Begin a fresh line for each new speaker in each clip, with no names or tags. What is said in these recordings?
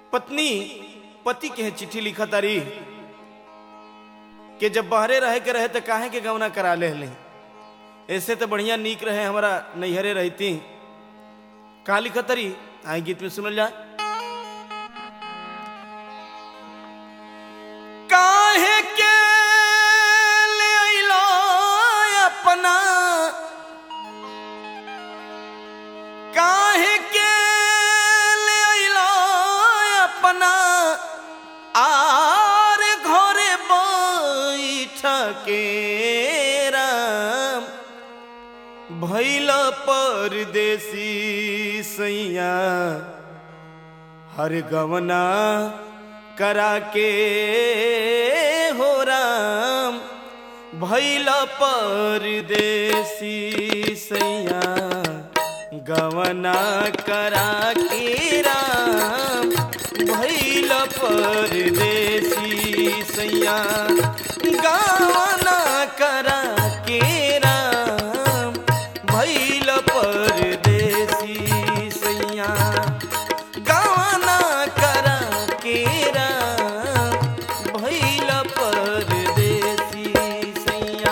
पत्नी पति के चिट्ठी लिखा तारी कि जब बहरे रहे के रहे तो काहे के गवना करा ले ले ऐसे तो बढ़िया नीक रहे हमारा नैहरे रहती कहा लिखा तारी आई गीत में सुनल जाए काहे के ले अइलो अपना काहे के ले अइलो अपना आर घरे बैठ के राम भैल परदेसी सैया हर गवना करा के हो राम भैल परदेसी सैया गवना करा के राम भैल परदेसी सैया गवना करा के राम भैल परदेसी सैया गवना करा के राम भैल परदेसी सैया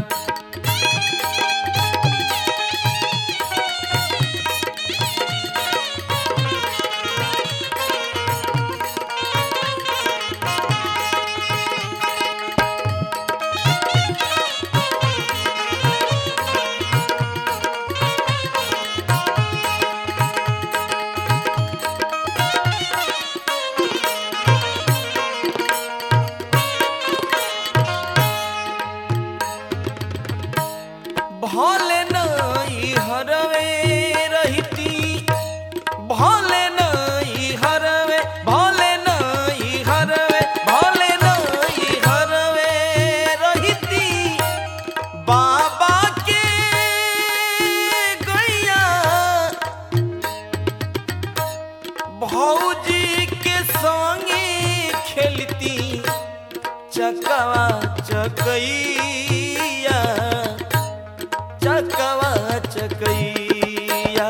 भले नई हरवे रहती भले नई हरवे भले नई हरवे भले नई हरवे रहती बाबा के गैया भौजी के संगे खेलती चकवा चकैया चकवा चकैया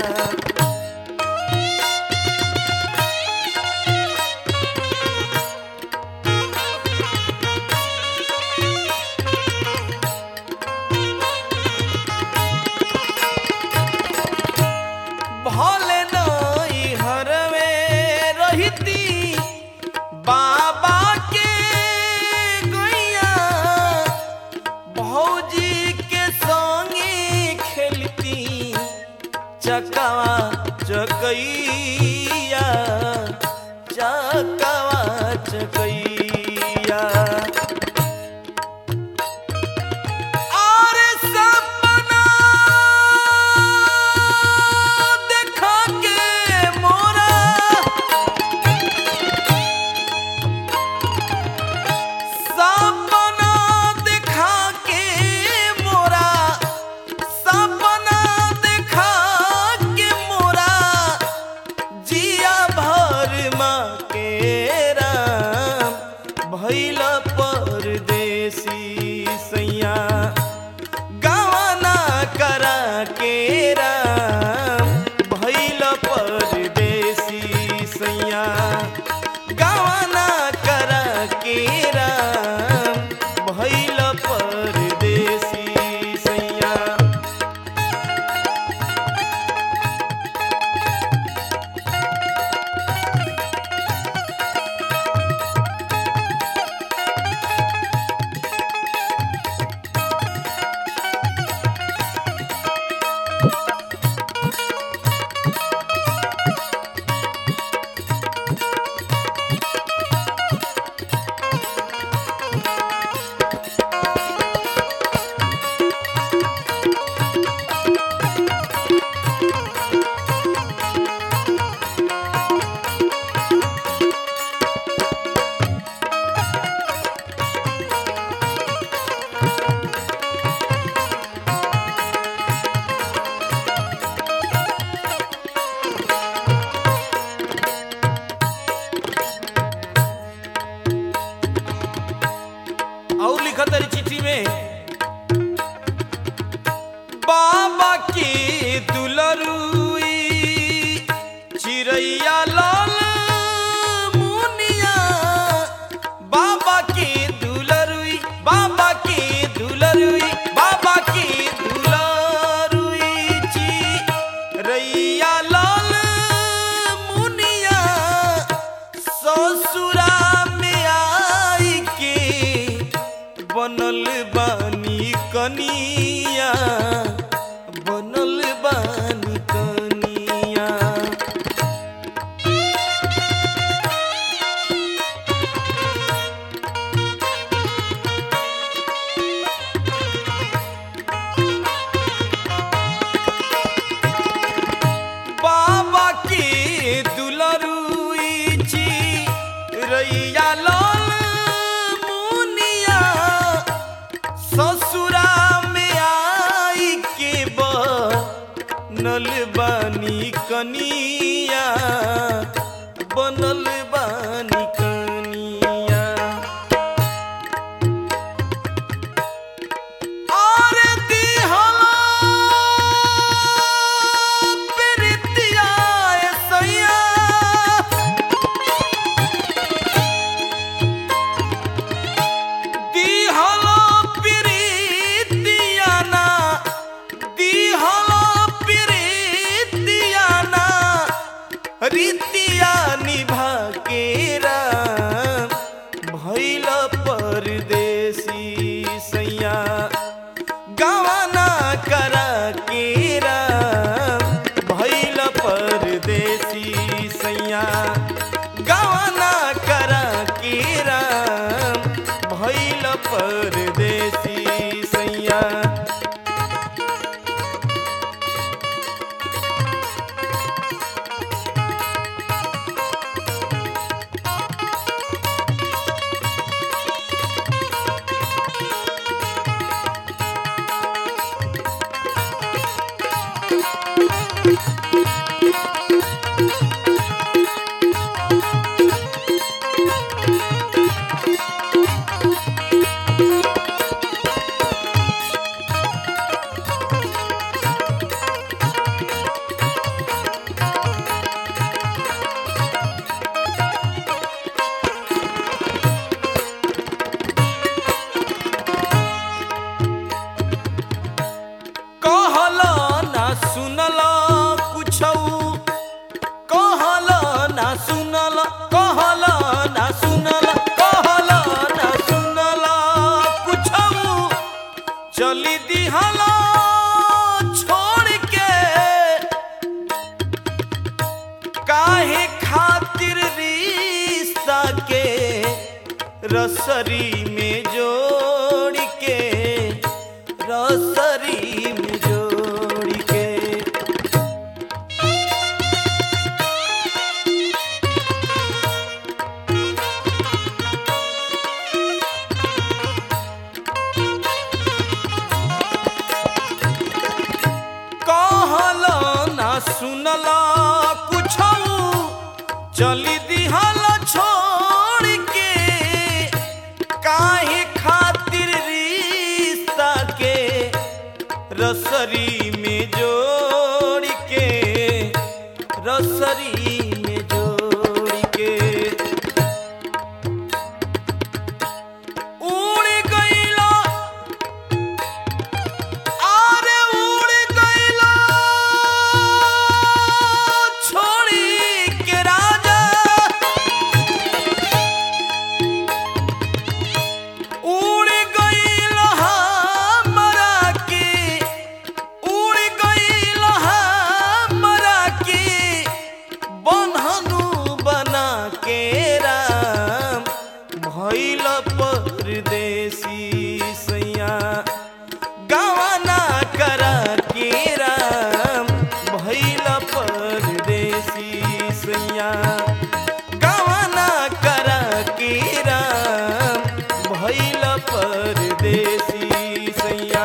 भले नई हरवे रहती बाबा के गैया भौजी के संगे खेलती चकवा चकैया चकवा चकैया और सपना देखा के मोरा सपना देखा के मोरा सपना देखा के मोरा जिया भर माँ के रैया लाल मुनिया ससुरा में आई के बनल बानी कनिया बनल बानी कनिया बाबा के दुलरुई छी रैया लाल मुनिया ससुरा में आई के बनल बानी कनिया बनल बानी कनिया और दिहला प्रीतिया सैया दिहला प्रीतिया ना दिहला प्रीतिया ना रीतिया निभा के राम भैल परदेसी सैया गवाना करा के राम भैल परदेसी सैया गवाना करा के राम भैल परदेसी सैया कहला ना सुनला कुछौ कहला ना सुनला कहला ना सुनला कहला ना सुनला कुछौ चली दिहला छोड़ के काहे खातिर रिश्ता के रसरी में जोड़ के रसरी में जोड़ के कहला ना सुनला कुछौ चली दिहला छोड़ के काहे खातिर रिश्ता के रसरी में जोड़ के रसरी में जोड़ के उड़ गईला आरे उड़ गईला छोड़ी के राजा उड़ गईला हमरा के उड़ गईला हमरा के बन्हनु बना के राम भैल परदेसी सैया गवाना करा के राम भैल परदेसी सैया गवाना करा के राम भैल परदेसी सैया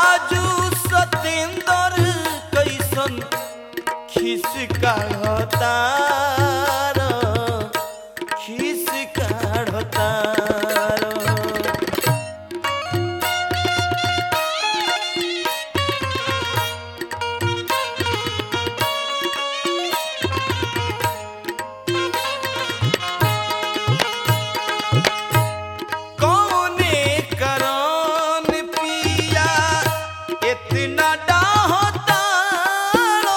राजू सतेंदर कैसन खिस काढ़तार खिस काढ़तार कौने करन पिया इतना डाहतारो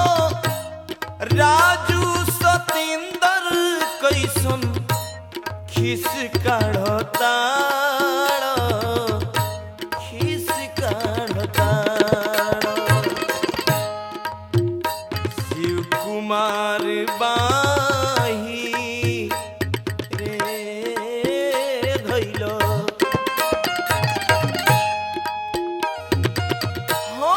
राजू सतेंदर कैसन खिस काढ़तारो खिस काढ़तारो शिव कुमार बाही रे धैलो हो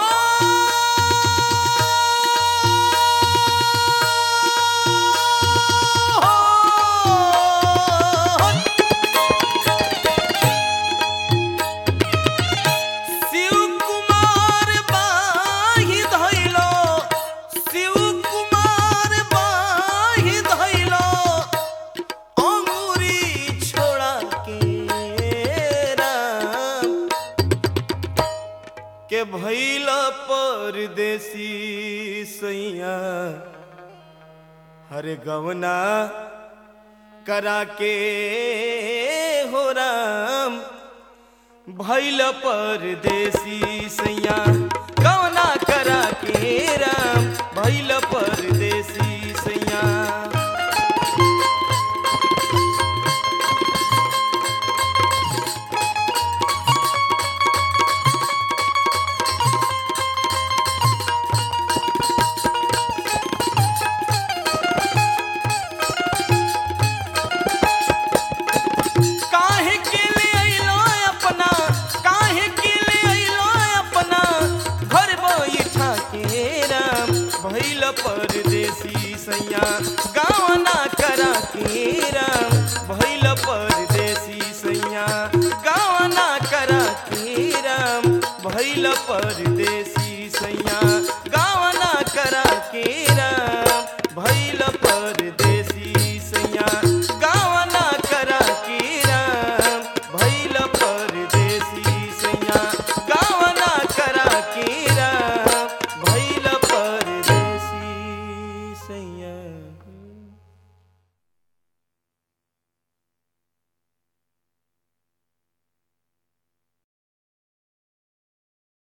शिव कुमार बाही धैलो शिव कुमार बाही धैलो अंगूरी छोड़ा के राम के भैल परदेसी सैया हरे गवना करा के हो राम भैल परदेसी सैया गवना करा के राम भैल परदेसी सैया काहे के ले अइलो अपना काहे के ले अइलो अपना घर बैठा के राम भइल परदेसी सैया गाँव ना करा के राम भइल परदेसी सैया गाँव ना करा के राम भइल परदेसी